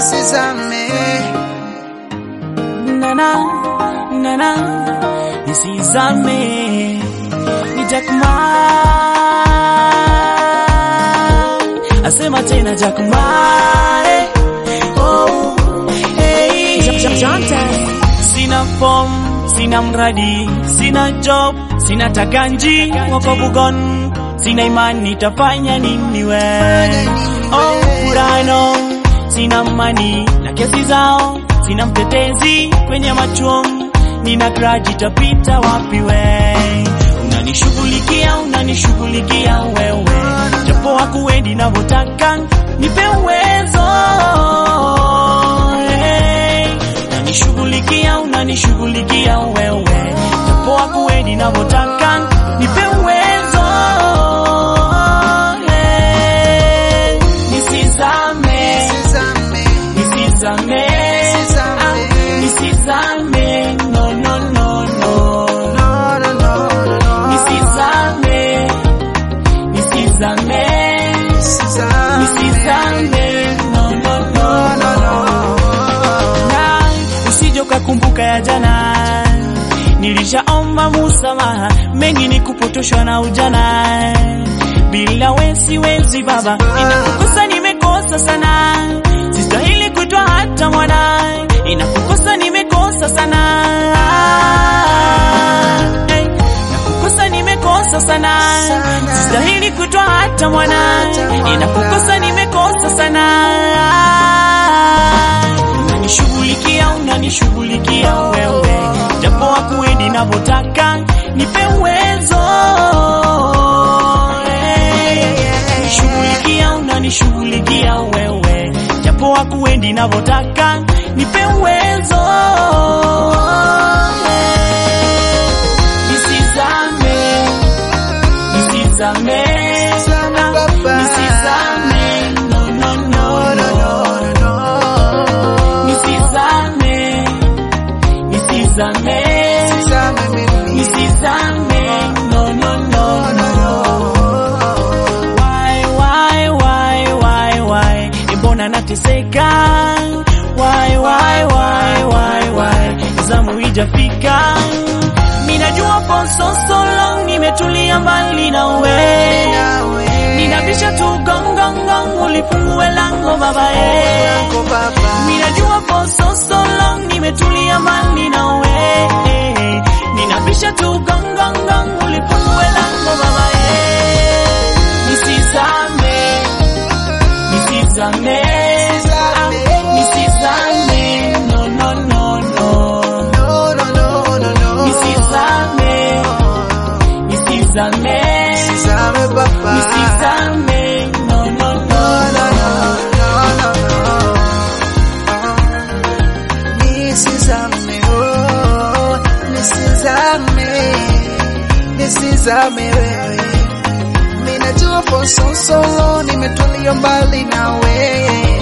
nisizame nana nana nisizame ni Jackman asema tena Jackman eh, oh, hey. sina form sina mradi sina job sina takanji wako bugon sina imani tafanya nini we oh, furano sina mani na kesi zao sina mtetezi kwenye machum nina graji tapita wapi we unanishughulikia unanishughulikia wewe japo hakuendi navyotaka nipe uwezo hey. unanishughulikia unanishughulikia wewe japo hakuendi navyotaka nipe uwezo hey. nisizame nisizame nisizame Nisizame. Ah, nisizame no no no no no no no no nisizame nisizame nisizame nisizame no no no no no na usije ukakumbuka ya jana nilishaomba musamaha mengi ni kupotoshwa na ujana bila we siwezi baba inakukosa nimekosa sana sistahili kuitwa hata mwana inakukosa nimekosa sana hey, nakukosa nimekosa sana Sana. sistahili kuitwa hata mwana Hata mwana. inakukosa nimekosa sana unanishughulikia unanishughulikia wewe japo hakuendi navyotaka nipe uwezo Eh, shughulikia unanishughulikia wewe japo hakuendi navyotaka nipe uwezo Eh, nisizame nisizame Nisizame, Baba. nisizame no no no no nisizame nisizame Nisizame mimi. nisizame no no no no why why why why why mbona nateseka why why why why why zamu ijafika minajua for so so long nimetulia mbali na we Nawe. ninabisha tu gongongong ulifungue lango baba eh. Yako Baba. Ninajua for so so long nimetulia mbali na we Ninabisha tu gong gong gong ulifungue lango baba eh. Nisizame Nisizame Ah, Nisizame no no no no No, no, no, no, no. Nisizame Nisizame Nisizame, Baba. Nisizame no no no No, no, no, no, no. Nisizame, oh, nisizame, nisizame wewe. Ninajua for so so long nimetulia mbali na wewe